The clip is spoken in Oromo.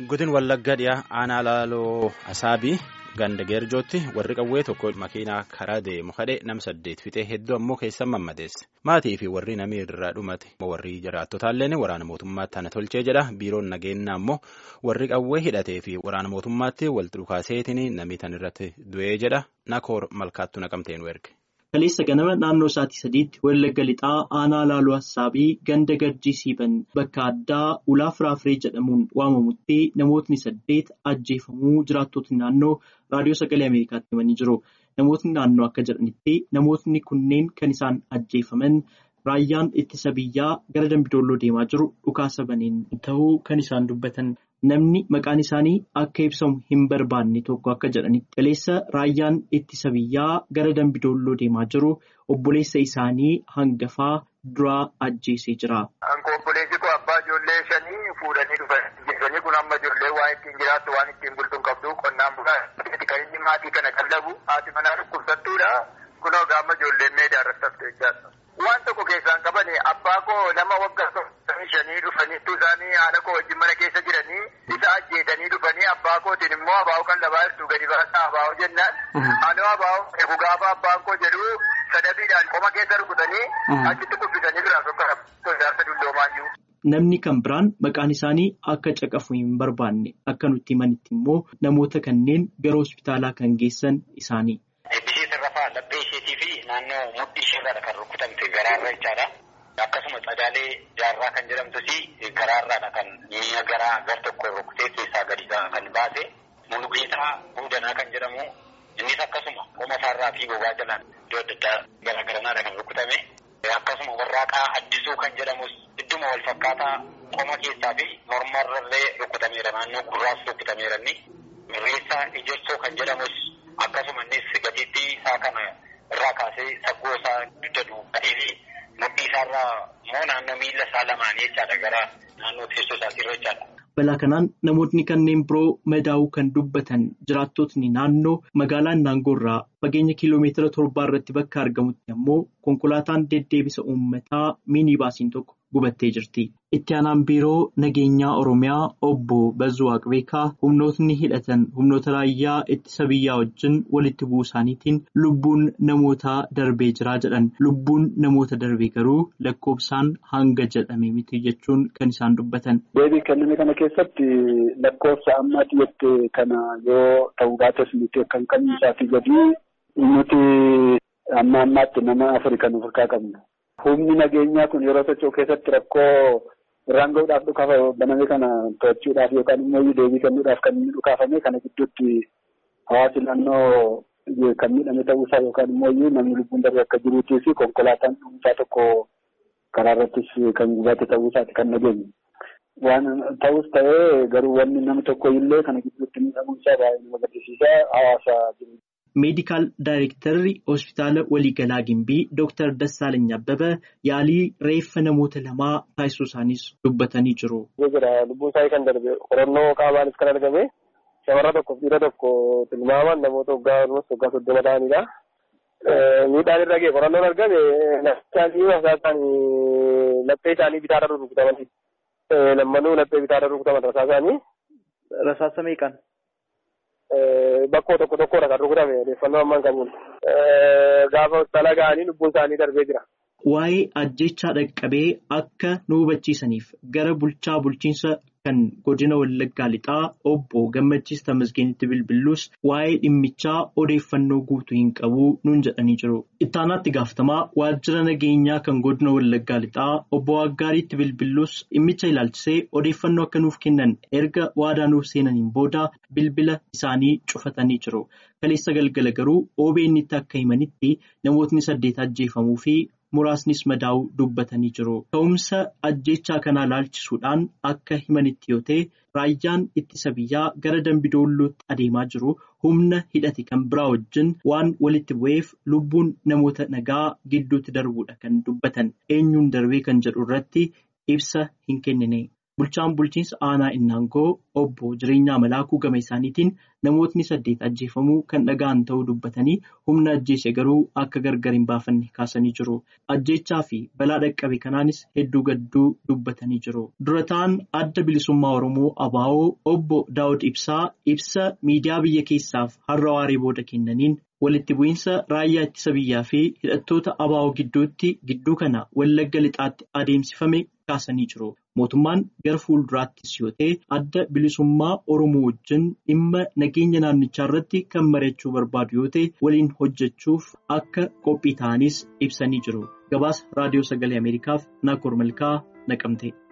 Godin Wallaggaa dhiyaa aanaa laaloo Asaabii ganda geerjootti warri qawwee tokko makiinaa karaa deemu kadhee nam saddeet fixee hedduu ammoo keessan mammadeesse. Maatii fi warri namii irraa dhumate warri jiraattotaallee waraana mootummaatti tana tolchee jedha. Biiroon nageenyaa ammoo warri qawwee hidhatee fi waraana mootummaatti walitti dhukaaseetiin namii tan irratti du'ee jedha. Nakoor malkaattuu naqamtee nu erge. Kaleessa ganama naannoo sa'aatii sadiitti Wallagga lixaa aanaa laaloo Assaabii ganda garjii siiban bakka addaa ulaa firaafirii jedhamuun waamamutti namootni saddeet ajjeefamuu jiraattotni naannoo raadiyoo sagalee Ameerikaatti himanii jiru. Namootni naannoo akka jedhanitti namootni kunneen kan isaan ajjeefaman raayyaan ittisa biyyaa gara Dambidoolloo deemaa jiru dhukaasa baneen ta'uu kan isaan dubbatan. Namni maqaan isaanii akka ibsamu hin barbaanne tokko akka jedhanitti kaleessa raayyaan ittisa biyyaa gara Dambidoolloo deemaa jiru obboleessa isaanii hangafaa duraa ajjeesee jira. Obboleessi koo abbaa ijoollee shanii fuudhanii dhufan. Ijoollee kun amma ijoollee waan ittiin jiraattu waan ittiin bultu hin qabdu qonnaan bulaa kan inni maatii kana qallabu haati manaa dhukkubsattuudha. Kunoo gaama ijoolleen meedaa irratti hafte jechaadha. Waan tokko keessaan qabani abbaa koo nama waggaa shanii dhufaniitu isaanii haadha koo wajjin mana keessa jiranii isa ajjeetanii dhufanii abbaa kootiin immoo abaa'oo kan labaa jirtu gadi baasaa abaa'oo jennaan. Anoo abaa'oo eegu gaafa abbaan koo jedhu sadabiidhaan qoma keessa rukutanii achitti kubbisanii biraa tokko ijaarsa dulloomaayyu. Namni kan biraan maqaan isaanii akka caqafu hin barbaanne akka nutti himanitti immoo namoota kanneen gara hospitaalaa kan geessan isaanii. Ishee sirrafaa laphee isheetii fi naannoo mudhii isheerraa kan rukutamte garaarra jechaadha. Akkasuma Tsagaalee Jaarraa kan jedhamtus garaarraadha kan mi'a garaa gar tokko rukutee keessaa gadi kan baase. Mulugeetaa Buudanaa kan jedhamu innis akkasuma qoma isaarraa fi gogaa jalaan iddoo adda addaa garaagaranaadha kan rukutame. Akkasuma warraaqaa addisuu kan jedhamus idduma wal fakkaataa qoma keessaa fi mormarrallee rukutameera naannoo gurraas rukutameera inni. Mirreessaa Ijarsoo kan jedhamus akkasuma innis gatiittii isaa kana irraa kaasee saggoo isaa dugda duubatee fi mudhii isaarraa immoo naannoo miila isaa lamaanii jechaadha gara naannoo teessoo isaatirra jechaadha. Balaa kanaan namootni kanneen biroo madaa'uu kan dubbatan jiraattotni naannoo magaalaa Naangoo irraa fageenya kiiloomeetira torbaa irratti bakka argamutti ammoo konkolaataan deddeebisa uummataa miinibaasiin tokko gubattee jirti. Itti aanaan biiroo nageenyaa Oromiyaa obbo Bazzuu Waaqbeekaa humnootni hidhatan humnoota raayyaa ittisa biyyaa wajjin walitti bu'uu isaaniitiin lubbuun namootaa darbee jiraa jedhan. Lubbuun namoota darbee garuu lakkoofsaan hanga jedhame miti jechuun kan isaan dubbatan. Deebii kenname kana keessatti lakkoofsa ammaatti jette kana yoo ta'uu baates nuti kan kamiisaafi gadi nuti amma ammaatti nama afurii kan of harkaa qabna. Humni nageenyaa kun yeroo socho'u keessatti rakkoo irraan gahuudhaaf dhukaasa baname kana to'achuudhaaf yookaan immoo deebii kennuudhaaf kan inni dhukaafame kana gidduutti hawaasi naannoo kan miidhame ta'uusaa yookaan immoo namni lubbuun darbe akka jiruutii fi konkolaataan dhuunfaa tokko karaa irrattis kan gubate ta'uusaati kan nageenye. Waan ta'us ta'ee garuu wanni namni tokko illee kana gidduutti miidhamuunsaa baay'ee nama gaddisiisa hawaasa jiru. Meedikaal Daayirektarri Hospitaala Waliigalaa Gimbii Dooktar Dassaalany Abbabaa yaalii reeffa namoota lamaa taasisuu isaaniis dubbatanii jiru. Lubbuun isaanii kan darbe qorannoo qaamaanis kan argame shamarra tokkoof dhiira tokko tilmaaman namoota waggaa waggaa soddoma ta'anidha. Miidhaan irra ga'e qorannoon argame isaanii isaanii laphee isaanii bitaarra rukutaman. Lammanuu laphee bitaarra rukutaman rasaa isaanii. Rasaasa meeqaan? Bakkoo tokko tokkodha kan rukutame odeeffannoo ammaan qabuun. Gaafa hospitaala ga'anii lubbuun isaanii darbee jira. Waa'ee ajjechaa dhaqqabee akka nu hubachiisaniif gara bulchaa bulchiinsa kan godina Wallaggaa lixaa obbo Gammachiis Tamasgeenitti bilbiluus waa'ee dhimmichaa odeeffannoo guutuu hin qabu nuun jedhanii jiru. Ittaanaatti gaafatamaa waajjira nageenyaa kan godina Wallaggaa lixaa obbo Waaggaariitti bilbiluus dhimmicha ilaalchisee odeeffannoo akka nuuf kennan erga waadaa nuuf seenaniin booda bilbila isaanii cufatanii jiru. Kaleessa galgala garuu OBN itti akka himanitti namootni saddeet ajjeefamuu fi muraasnis madaa'uu dubbatanii jiru. Ka'umsa ajjechaa kanaa ilaalchisuudhaan akka himanitti yoo ta'e raayyaan ittisa biyyaa gara Dambidoollootti adeemaa jiru humna hidhate kan biraa wajjin waan walitti bu'eef lubbuun namoota nagaa gidduutti darbuudha kan dubbatan eenyuun darbee kan jedhu irratti ibsa hin kennine. Bulchaan bulchiinsa aanaa Innaangoo obbo Jireenyaa Malaakuu gama isaaniitiin namootni saddeet ajjeefamuu kan dhaga'an ta'uu dubbatanii humna ajjeese garuu akka gargar hin baafanne kaasanii jiru. Ajjeechaa fi balaa dhaqqabe kanaanis hedduu gadduu dubbatanii jiru. Dura ta'an adda bilisummaa Oromoo ABO obbo Daawud Ibsaa ibsa miidiyaa biyya keessaaf har'a waaree booda kennaniin walitti bu'iinsa raayyaa ittisa biyyaa fi hidhattoota ABO gidduutti gidduu kana wallagga lixaatti adeemsifame kaasanii jiru. Mootummaan gara fuulduraattis yoo ta'e adda bilisummaa Oromoo wajjin dhimma nageenya naannichaa irratti kan mari'achuu barbaadu yoo ta'e waliin hojjechuuf akka qophii ta'anis ibsanii jiru. Gabaasa Raadiyoo Sagalee Ameerikaaf Naakoor Malkaa naqamte.